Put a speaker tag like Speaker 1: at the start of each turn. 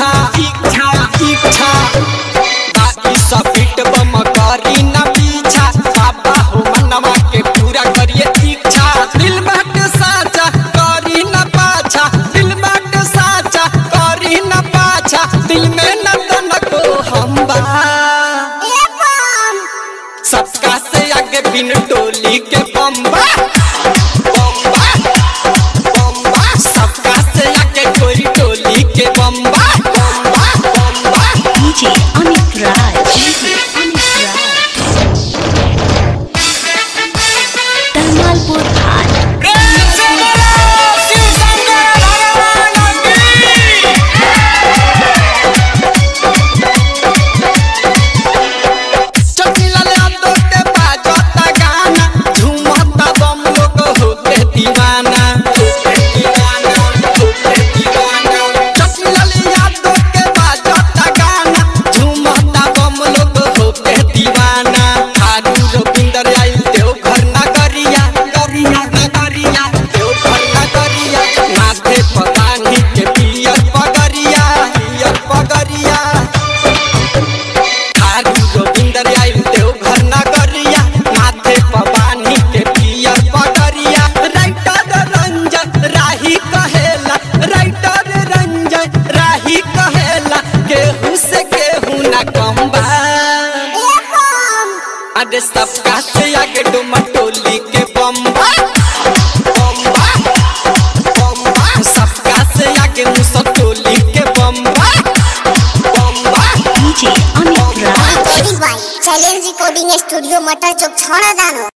Speaker 1: इच्छा इच्छा इच्छा बाकी सब फिट बम करी न पीछा बाबा हो मनवा के पूरा करिए इच्छा दिल बाट साचा करी न पाछा दिल बाट साचा करी न पाछा दिल में न तनको हम बा सबका से आगे बिन टोली के बम्बा बम्बा बम्बा सबका से आगे कोई टोली के बम्बा बम्बा बम्बा
Speaker 2: DJ Amit Raj. DJ Amit Raj. Tamalpur High.
Speaker 1: प्रेम से बोलो शिव शंकर भगवान की चटिला ले आदो के बाजता गाना झूमता बम लोग होते दीवाना होते दीवाना होते दीवाना चटिला ले आदो के बाजता गाना झूमता बम लोग होते दीवाना थारू रविंदर आई देव घर नगरिया गरिया नगरिया देव घर नगरिया माथे पतानी के पियर पगरिया पियर पगरिया थारू गोविंदर आइल देव घर नगरिया माथे पवानी के पियर पगरिया राइटर रंजन राही कहेला राइटर रंजन राही कहेला केहू से केहू ना कम बा अरे सबका से आगे डुमा टोली के बम्बा बम्बा बम्बा सबका से आगे मुसा टोली के बम्बा बम्बा
Speaker 2: DJ Amit Raj.
Speaker 3: Recording by challenge recording studio मटर चौक छौड़ा दानो